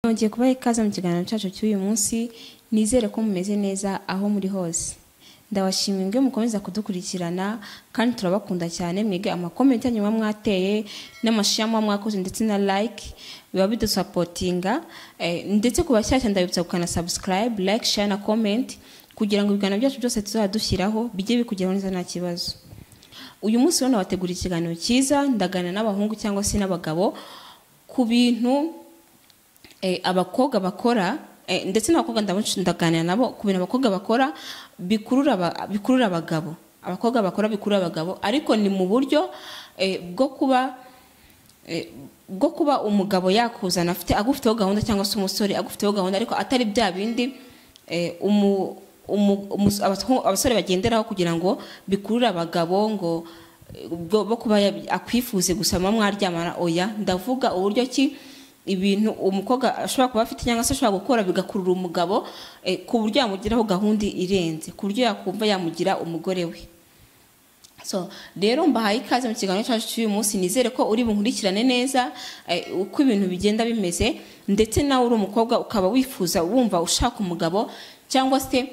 Nongeye kubaha ikaze mu kiganiro cyacu cy'uyu munsi nizere ko mumeze neza aho muri hose ndabashimiye mwe mukomeza kudukurikirana kandi turabakunda cyane mwige amakomenti yanyu muba mwateye n'amashiya muba mwakoze ndetse na like biba bidusapotinga Eh, ndetse ku bashyashya ndabibutsa gukana subscribe like share na comment kugira ngo ibiganiro byacu byose tuzajya dushyiraho bijye bikugeraho neza nta kibazo uyu munsi rero nabateguriye ikiganiro cyiza ndagana n'abahungu cyangwa se n'abagabo ku bintu eh, abakobwa bakora eh, ndetse n'abakobwa ndabacu- ndaganira nabo ku bintu abakobwa bakora bikurura aba- bikurura abagabo abakobwa bakora bikurura abagabo ariko ni mu buryo eh, bwo kuba eh, bwo kuba umugabo yakuzana afite agufiteho gahunda cyangwa se umusore agufiteho gahunda ariko atari bya bindi eh, umu- umu- umus- abato- abasore bagenderaho kugira ngo bikurure abagabo ngo eh, bwo- bo kuba ya- akwifuze gusa muba mwaryamana oya ndavuga uburyo ki ibintu umukobwa ashobora kuba afite cyangwa se ashobora gukora bigakurura umugabo eh, ku buryo yamugiraho gahunda irenze ku buryo yakumva yamugira umugore we so rero mbahaye ikaze mu kiganiro cyacu cy'uyu munsi nizere ko uri bunkurikirane neza eh, uko ibintu bigenda bimeze ndetse nawe uri umukobwa ukaba wifuza wumva ushaka umugabo cyangwa se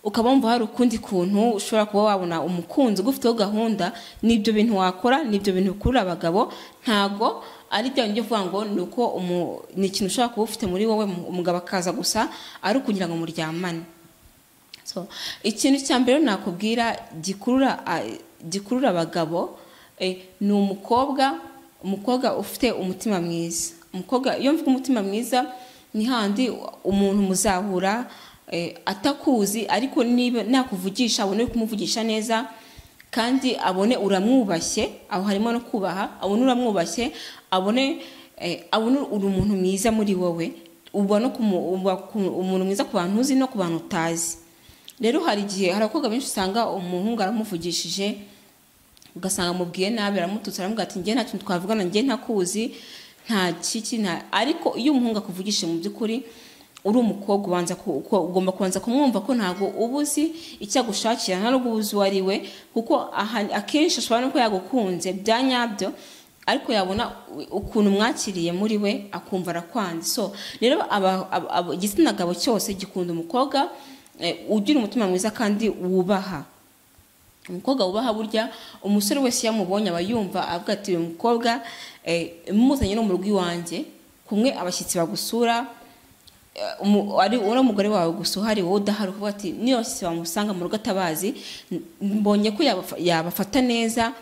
ukaba wumva hari ukundi kuntu ushobora kuba wabona umukunzi ugufiteho gahunda n'ibyo bintu wakora n'ibyo bintu bikurura abagabo ntago ari bya bindi byo kuvuga ngo ni uko umu- ni ikintu ushobora kuba ufite muri wowe umugabo akaza gusa ari ukugira ngo muryamane so ikintu cya mbere nakubwira gikurura ah, gikurura abagabo eh, ni umukobwa umukobwa ufite umutima mwiza umukobwa iyo mvuga umutima mwiza ni handi umuntu muzahura eh, atakuzi ariko niba nakuvugisha abone kumuvugisha neza kandi abone uramwubashye aho harimo no kubaha abone uramwubashye abone eh, abone uri umuntu mwiza muri wowe uba no kumu- uba ku- umuntu mwiza ku bantu uzi no ku bantu utazi rero hari igihe hari abakobwa benshi usanga umuhungu aramuvugishije ugasanga amubwiye nabi aramututse aramubwira ati njye nta kintu twavugana njye ntakuzi nta kiki nta ariko iyo umuhungu akuvugishije mu by'ukuri uri umukobwa ubanza ku- ku- ugomba kubanza kumwumva ko ntabwo uba uzi icyo agushakira nta n'ubwo uba uzi uwo ari we kuko aha- akenshi ashobora no kuba yagukunze bya nyabyo ariko yabona ukuntu mwakiriye muri we akumva arakwanze so rero aba- aba- aba- igitsina gabo cyose gikunda umukobwa eh, ugira umutima mwiza kandi wubaha umukobwa wubaha burya umusore wese iyo amubonye aba yumva avuga ati uyu mukobwa eh, muzanye no mu rugo iwanjye kumwe abashyitsi bagusura eh, umu- ari uri umugore wawe gusa uhari wowe udahari ukavuga ati niyo abashyitsi bamusanga mu rugo atabazi n- mbonye ko yabafa- yabafata neza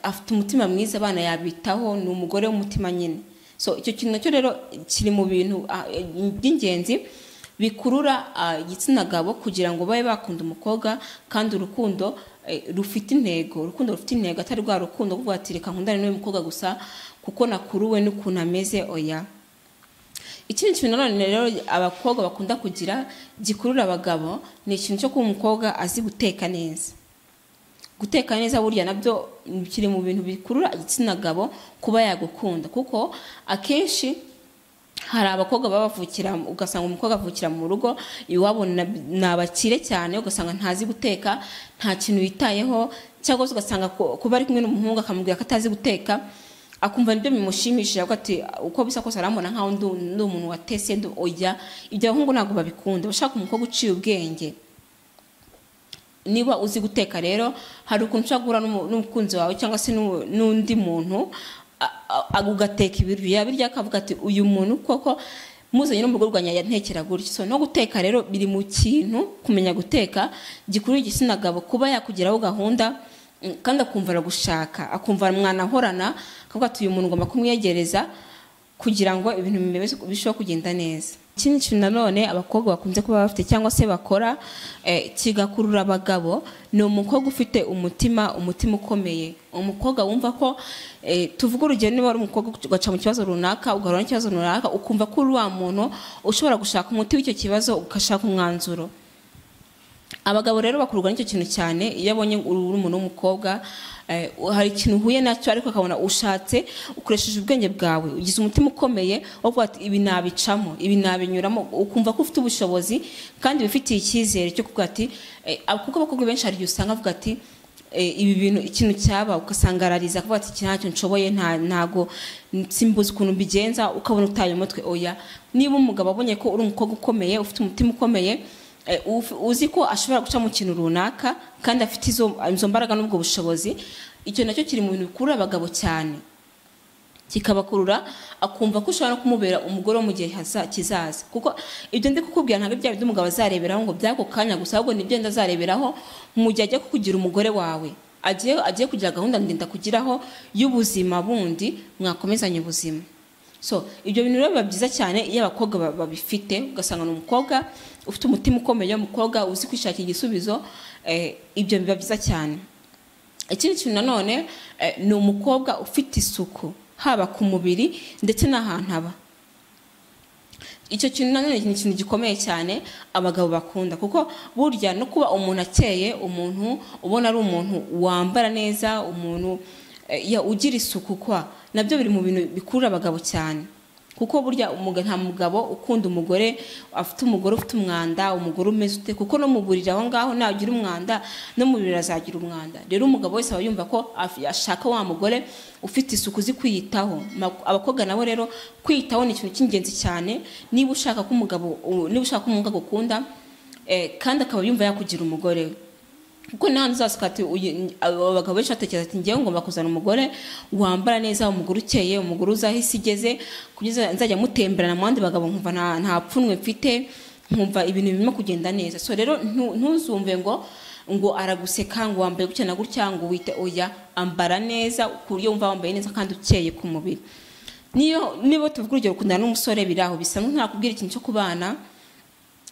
afite umutima mwiza abana yabitaho ni umugore w'umutima nyine so icyo kintu nacyo rero kiri mu bintu ah, eh, by'ingenzi bikurura ah, igitsina gabo kugira ngo babe bakunda umukobwa kandi urukundo eh, rufite intego urukundo rufite intego atari rwa rukundo kuvuga ati reka nkundane n'uyu mukobwa gusa kuko nakuruwe n'ukuntu ameze oya ikindi kintu nanone rero abakobwa bakunda kugira gikurura abagabo ni ikintu cyo kuba umukobwa azi guteka neza guteka neza burya nabyo kiri mu bintu bikurura igitsina gabo kuba yagukunda kuko akenshi hari abakobwa baba bavukira ugasanga umukobwa avukira mu rugo iwabo na- ni abakire cyane ugasanga ntazi guteka nta kintu yitayeho cyangwa se ugasanga ku- kuba ari kumwe n'umuhungu akamubwira ko atazi guteka akumva nibyo bimushimishije avuga ati uko bisa kose arambona nkaho ndu- ndi umuntu watese ndu oya ibyo abahungu ntabwo babikunda bashaka umukobwa uciye ubwenge niba uzi guteka rero hari ukuntu ushobora guhura n'umu- n'umukunzi wawe cyangwa se n'u- n'undi muntu a- a- a- ugateka ibiryo yabirya akavuga ati uyu muntu koko muzanye no mu rugo rwanjye yantekera gutya so no guteka rero biri mu kintu kumenya guteka gikurura igitsina gabo kuba yakugiraho gahunda mm, kandi akumva aragushaka akumva mwanahorana akavuga ati uyu muntu ngomba kumwegereza kugira ngo ibintu bimeze- birusheho kugenda neza ikindi kintu nanone abakobwa bakunze kuba bafite cyangwa se bakora eh, kigakurura abagabo ni umukobwa ufite umutima umutima ukomeye umukobwa wumva ko eh, tuvuge urugero niba wari umukobwa ugaca mu kibazo runaka ugahura n'ikibazo runaka ukumva ko uri wa muntu ushobora gushaka umuti w'icyo kibazo ugashaka umwanzuro abagabo rero bakururwa n'icyo kintu cyane iyo abonye uri uri umuntu w'umukobwa eh, hari ikintu uhuye nacyo ariko akabona ushatse ukoresheje ubwenge bwawe ugize umutima ukomeye wo kuvuga ati ibi nabicamo ibi nabinyuramo ukumva ko ufite ubushobozi kandi wifitiye icyizere cyo kuvuga ati eh, kuko abakobwa benshi hari igihe usanga avuga ati eh, ibi bintu ikintu cyaba ugasangarariza kuvuga ati iki ntacyo nshoboye nta- ntago simbuze ukuntu mbigenza ukabona utaye umutwe oya niba umugabo abonye ko uri umukobwa ukomeye ufite umutima ukomeye eh, uf- uzi ko ashobora guca mu kintu runaka kandi afite izo izo mbaraga n'ubwo bushobozi icyo nacyo kiri mu bintu bikurura abagabo cyane kikabakurura akumva ko ushobora no kumubera umugore wo mu gihe haza- kizaza kuko ibyo ndi kukubwira ntabwo ari bya bindi umugabo azareberaho ngo by'ako kanya gusa ahubwo ni ibyo wenda azareberaho mu gihe ajya kukugira umugore wawe agiye agiye kugira gahunda ndende kugiraho y'ubuzima bundi mwakomezanya ubuzima so ibyo bintu rero biba byiza cyane iyo abakobwa ba- babifite ugasanga ni umukobwa ufite umutima ukomeye umukobwa uzi kwishakira igisubizo eh, ibyo biba byiza cyane ikindi kintu nanone eh, ni umukobwa ufite isuku haba ku mubiri ndetse n'ahantu aba icyo kintu nanone ni ikintu gikomeye cyane abagabo bakunda kuko burya no kuba umuntu akeye umuntu ubona ari umuntu wambara neza umuntu eh, ya- ugira isuku kwa nabyo biri mu bintu bikurura abagabo cyane kuko burya umuga- nta mugabo ukunda umugore afite umugore ufite umwanda umugore umeze ute kuko no mu buriri aho ngaho nagira umwanda no mu buriri azagira umwanda rero umugabo wese aba yumva ko af- ashaka wa mugore ufite isuku uzi kwiyitaho Ma- abakobwa nabo rero kwiyitaho ni ikintu cy'ingenzi cyane niba ushaka ko umugabo u- niba ushaka ko umugabo ukunda eh, kandi akaba yumva yakugira umugore we kuko nta uzasuka ati uyu- abo abagabo benshi batekereza ati ngewe ngomba kuzana umugore wambara neza umugore ukeye umugore uzaho isi igeze kugeza nzajya mutemberana mu bandi bagabo nkumva nta- nta pfunwe mfite nkumva ibintu birimo kugenda neza so rero ntu- ntuzumve ngo ngo araguseka ngo wambaye gutya na gutya ngo wite oya ambara neza ku buryo wumva wambaye neza kandi ukeye ku mubiri niyo niba tuvuga urugero ukundana n'umusore biri aho bisa nk'akubwira ikintu cyo kubana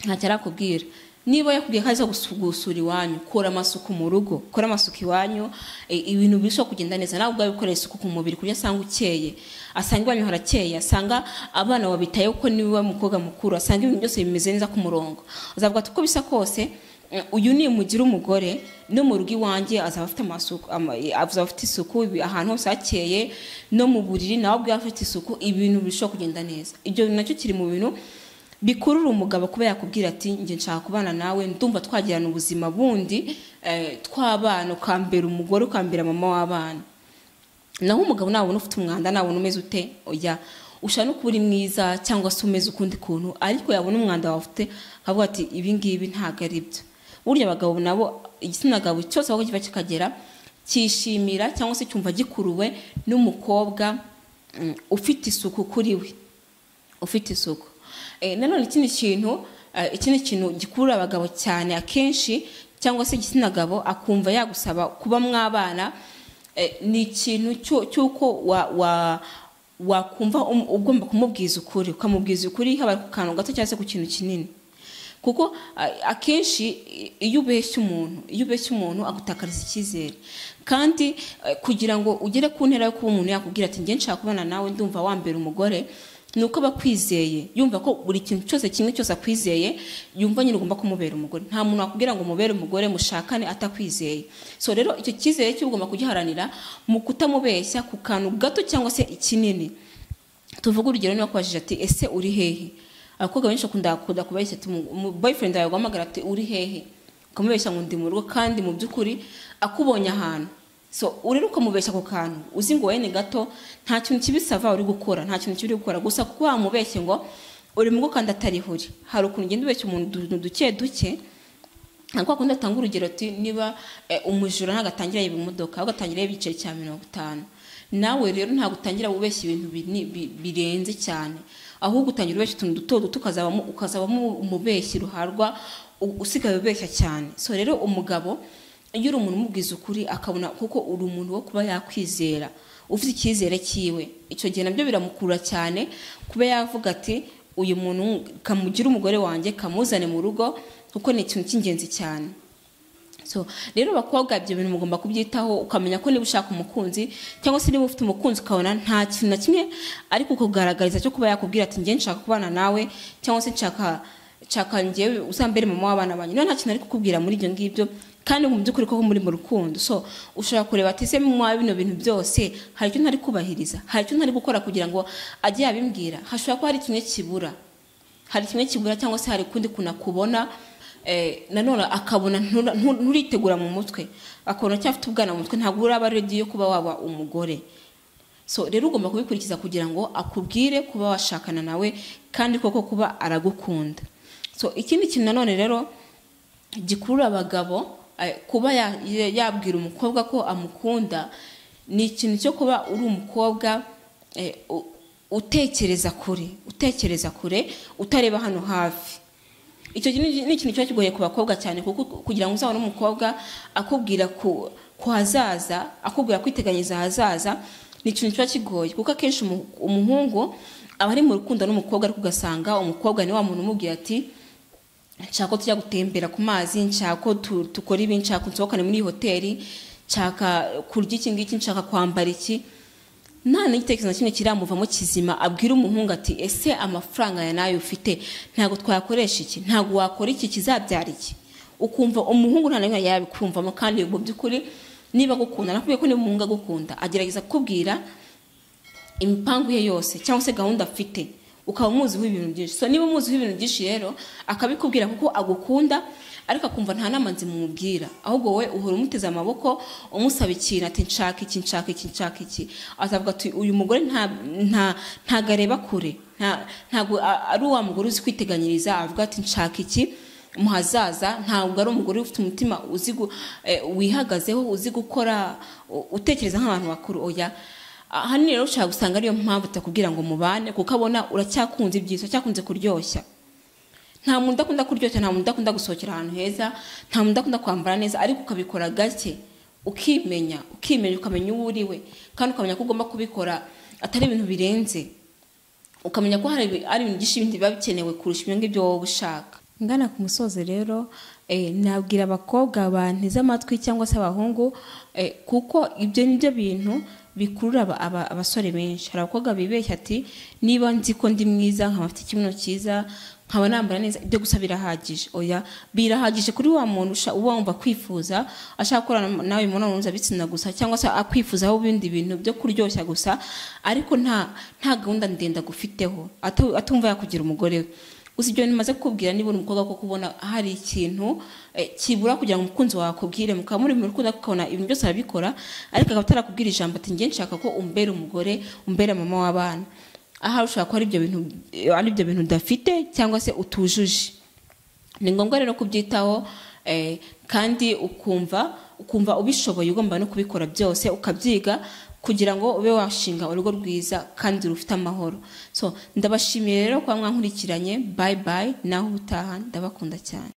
ntacyo arakubwira niba yakubwiye ko aza gusu- gusura iwanyu kora amasuku mu rugo kora amasuku iwanyu e, ibintu birushaho kugenda neza nawe ubwawe ukorera isuku ku mubiri kuburyo asanga ukeye asanga iwanyu harakeye asanga abana wabitayeho kuko niwe mukobwa mukuru asanga ibintu byose bimeze neza ku murongo azavuga ati uko bisa kose mm, uyu nimugira umugore no mu rugo iwanjye azaba afite amasuku ama- azaba afite isuku ibi- ahantu hose hakeye no mu buriri nawe ubwawe afite isuku ibintu birushaho kugenda neza ibyo nacyo kiri mu bintu bikurura umugabo kuba yakubwira ati njye nshaka kubana nawe ndumva twagirana ubuzima bundi eh, twabana ukambera umugore ukambera mama w'abana naho umugabo nabona ufite umwanda nabona umeze ute oya ushobora no kuba uri mwiza cyangwa se umeze ukundi kuntu ariko yabona umwanda wawe ufite akavuga ati ibi ngibi ntabwo ari byo burya abagabo nabo igitsina gabo cyose aho kiba kikagera cyishimira cyangwa se cyumva gikuruwe n'umukobwa mm, ufite isuku kuri we ufite isuku Eh, nanone ikindi kintu eh, ikindi kintu gikurura abagabo cyane akenshi cyangwa se igitsina gabo akumva yagusaba kuba mwabana eh, ni ikintu cyo- cy'uko wa- wa- wakumva um- ugomba kumubwiza ukuri ukamubwiza ukuri haba ku kantu gato cyangwa se ku kintu kinini kuko a- akenshi i- iyo ubeshya umuntu iyo ubeshya umuntu agutakariza icyizere kandi eh, kugira ngo ugere ku ntera yo kuba umuntu yakubwira ati njye nshaka kubana nawe ndumva wambera umugore ni uko aba akwizeye yumva ko buri kintu cyose kimwe cyose akwizeye yumva nyine ugomba kumubera umugore nta muntu wakubwira ngo mubere umugore mushakane atakwizeye so rero icyo cyizere cyo ugomba kugiharanira mu kutamubeshya ku kantu gato cyangwa se ikinini tuvuge urugero niba akubajije ati ese uri hehe abakobwa benshi bakunda bakunda kubeshya ati mu- mu- boyfriend yawe aguhamagara ati uri hehe ukamubeshya ngo ndi mu rugo kandi mu by'ukuri akubonye ahantu so uri rero ukamubeshya ako kantu uzi ngo wowe ni gato nta kintu kibisava uri gukora nta kintu kibi uri gukora gusa kuko wamubeshye ngo uri mu rugo kandi atari uri hari ukuntu ugenda ubeshya umuntu utuntu duke duke ntabwo wakunda atanga urugero ati niba eh, umujura ntabwo atangira yiba imodoka ahubwo atangira yiba igiceri cya mirongo itanu nawe rero ntabwo utangira ubeshya ibintu bini- bi- birenze cyane ahubwo utangira ubeshya utuntu duto duto ukazabamo ukazabamo umubeshyi ruharwa u- usigaye ubeshya cyane so rero umugabo iyo uri umuntu umubwiza ukuri akabona kuko uri umuntu wo kuba yakwizera ufite icyizere cyiwe icyo gihe nabyo biramukurura cyane kuba yavuga ati uyu muntu kamugire umugore wanjye kamuzane mu rugo kuko ni ikintu cy'ingenzi cyane so rero abakobwa ibyo bintu mugomba kubyitaho ukamenya ko niba ushaka umukunzi cyangwa se niba ufite umukunzi ukabona nta kintu na kimwe ariko kugaragariza cyo kuba yakubwira ati njye nshaka kubana nawe cyangwa se nshaka nshaka njyewe uzambere mama w'abana banyu niba nta kintu ari kukubwira muri ibyo ngibyo kandi mu by'ukuri koko muri mu rukundo so ushobora kureba ati ese mwa bino bintu byose hari icyo ntari kubahiriza hari icyo ntari gukora kugira ngo ajye yabimbwira hashobora kuba hari kimwe kibura hari kimwe kigura cyangwa se hari ukundi kunakubona eh, nanone akabona ntura- ntu- nturitegura mu mutwe akabona cyafite ubwana mu mutwe ntabwo uraba ready yo kuba waba umugore so rero ugomba kubikurikiza kugira ngo akubwire kuba washakana nawe kandi koko kuba aragukunda so ikindi kintu nanone rero gikurura abagabo eh, kuba ya- ya- yabwira umukobwa ko amukunda ni ikintu cyo kuba uri umukobwa eh, u- utekereza kure utekereza kure utareba hano hafi icyo kintu ni ikintu kiba kigoye ku bakobwa cyane kuko kugira ngo uzabone umukobwa akubwira ku, ku hazaza akubwira kwiteganyiriza ahazaza ni ikintu kiba kigoye kuko akenshi umu- umuhungu aba ari mu rukundo n'umukobwa ariko ugasanga umukobwa ni wa muntu umubwira ati nshaka ko tujya gutembera ku mazi nshaka ko tu- dukora ibi nshaka ko nsohokane muri iyi hoteli nshaka kurya iki ngiki nshaka kwambara iki nta n'igitekerezo na kimwe kiramuvamo kizima abwira umuhungu ati ese amafaranga ya nayo ufite ntabwo twakoresha iki ntabwo wakora iki kizabyara iki ukumva umuhungu nta na rimwe yabikumvamo kandi mu by'ukuri niba agukunda nakubwiye ko niba umuhungu agukunda agerageza kukubwira imipangu ye yose cyangwa se gahunda afite ukaba umuziho ibintu byinshi so niba umuziho ibintu byinshi rero akabikubwira kuko agukunda ariko akumva nta nama nzimumubwira ahubwo wowe uhora umuteze amaboko umusaba ikintu ati nshaka iki nshaka iki nshaka iki azavuga ati uyu mugore nta- nta- ntabwo areba kure nta- ntabwo a- ari wa mugore uzi kwiteganyiriza avuga ati nshaka iki muhazaza ntabwo ari umugore ufite umutima uzi gu- eh, wihagazeho uzi gukora u- utekereza nk'abantu bakuru oya ahanini rero ushobora gusanga ariyo mpamvu utakubwira ngo mubane kuko abona uracyakunze ibyiza uracyakunze kuryoshya nta muntu udakunda kuryoshya nta muntu udakunda gusohokera ahantu heza nta muntu udakunda kwambara neza ariko ukabikora gake ukimenya ukimenya ukamenya uwo uriwe kandi ukamenya ko ugomba kubikora atari ibintu birenze ukamenya ko hari ibi- ari ibintu byinshi bindi biba bikenewe kurusha ibyo ngibyo wowe ushaka ngana ku musozo rero eh, nabwira abakobwa banteze amatwi cyangwa se abahungu eh, kuko ibyo ni byo bintu bikurura aba- aba- abasore benshi hari abakobwa bibeshya ati niba nzi ko ndi mwiza nkaba mfite ikibuno cyiza nkaba nambara neza ibyo gusa birahagije oya birahagije kuri wa muntu usha- uba wumva kwifuza ashaka gukorana nawe imibonano mpuzabitsina gusa cyangwa se akwifuzaho ibindi bintu byo kuryoshya gusa ariko nta nta gahunda ndende agufiteho atu- atumva yakugira umugore we gusa ibyo bintu maze kukubwira niba uri umukobwa ko kubona hari ikintu eh, kibura kugira ngo umukunzi wawe akubwire mukaba muri mu rukundo ariko ukabona ibintu byose arabikora ariko akaba atarakubwira ijambo ati njye nshaka ko umbera umugore umbera mama w'abana ahari ushobora kuba ari ibyo bintu ari ibyo bintu udafite cyangwa se utujuje ni ngombwa rero kubyitaho eh, kandi ukumva ukumva ubishoboye ugomba no kubikora byose ukabyiga kugira ngo ube washinga urugo rwiza kandi rufite amahoro so ndabashimiye rero kuba mwankurikiranye bayi bayi naho ubutaha ndabakunda cyane